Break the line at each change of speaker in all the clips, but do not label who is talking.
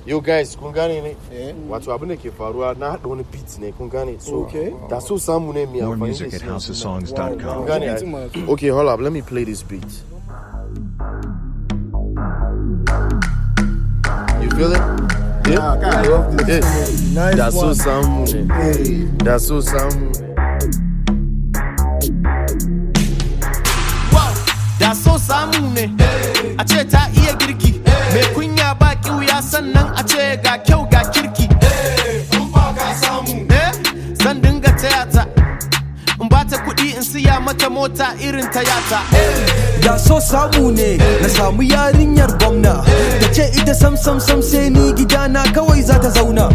Yo guys, kun gane ne? Wato abin da ke faruwa na haɗa wani beat ne kun gane so.
Okay.
Da so samu ne mai
More
amfani
music
da
at
shi yanzu nan.
housesongs.com.
Kun gane
Beat
ai?
masu.
Okay, hold up, let me play this beat. You feel it? Yeah.
I love this.
Yeah.
Nice
Da so
one.
samu ne.
Hey.
Da so samu ne.
da so samu ne a ce ta iya girki mai kunya ba kiwuya sannan a ce ga kyau ga kirki Eh, zan dinga taya ta in ba ta kuɗi in siya mata mota irin ta yata
da so samu ne na samu yarinyar gwamna ta ce ita sam sam sam sai ni gidana kawai za ta zauna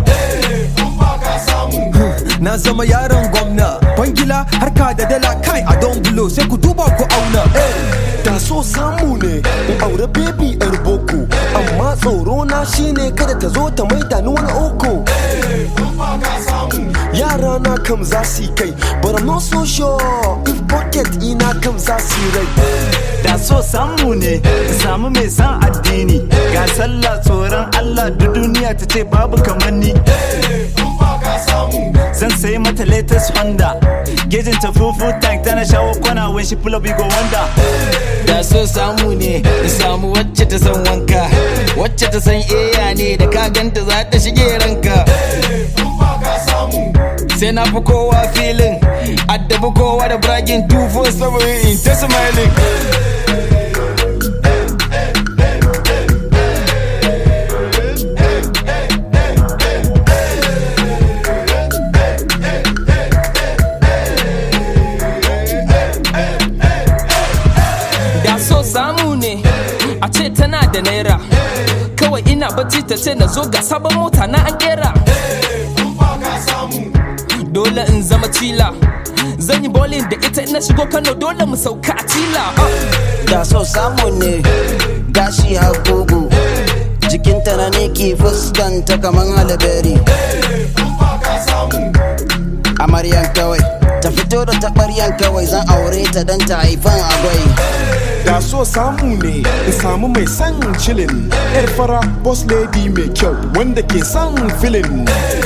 na zama yaron gwamna bangila harka da dala kai a don bulo sai ku duba ku auna
da so samu ne in aure baby yar boko amma tsoro na shine kada ta zo ta maida ni wani oko yara na kam za su yi kai but I'm not so sure if pocket ina kam za su yi rai
da so samu ne in samu mai san addini ga sallah tsoron Allah duk duniya ta ce babu kamar ni zan sayi mata latest Honda gejin ta fufu tank tana shawo kwana when she pull up you go wonder
da so samu ne in samu wacce ta san wanka wacce ta san eya ne da ka ganta za ta shige ranka sai na fi kowa filin addabi kowa da bragin 247 in ta smiling
da so samu ne a ce tana da naira kawai ina bacci ta ce na zo ga sabon mota na an kera dole in zama tila zan yi bowling da ita ina shigo kano dole mu sauka a tila
da so samu ne gashi hagugu jikinta na neki fuskanta kaman halaberi amaryan kawai ta fito da taɓaryan kawai zan aure ta don ta haifan agwai
Da so samu ne in samu mai son chillin Yar fara boss lady mai kyau wanda ke son filin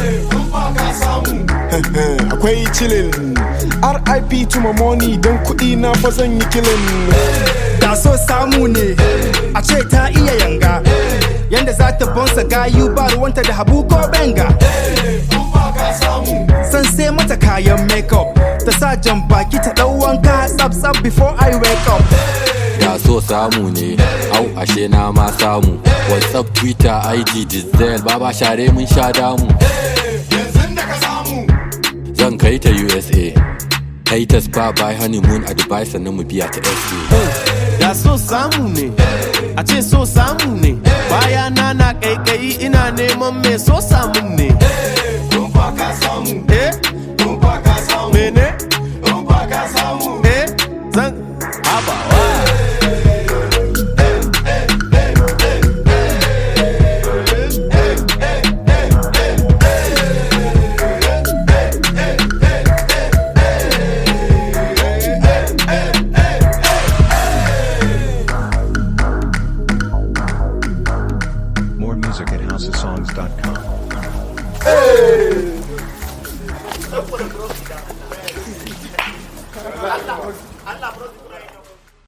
Akwai chillin RIP to my money don kuɗi na fa zan yi kilin
da so samu ne a ce ta iya yanga yanda za ta bonsa gayu ba ruwanta da habu ko benga san sai mata kayan makeup ta sa jan baki ta ɗau wanka tsab tsab before I wake up
da so samu ne au ashe na ma samu whatsapp twitter ig dizel baba share mun sha damu zan kai ta usa haters ba by honeymoon a dubai sannan mu biya ta sa
da so samu ne a ce so samu ne baya na na kaikayi ina neman mai so samu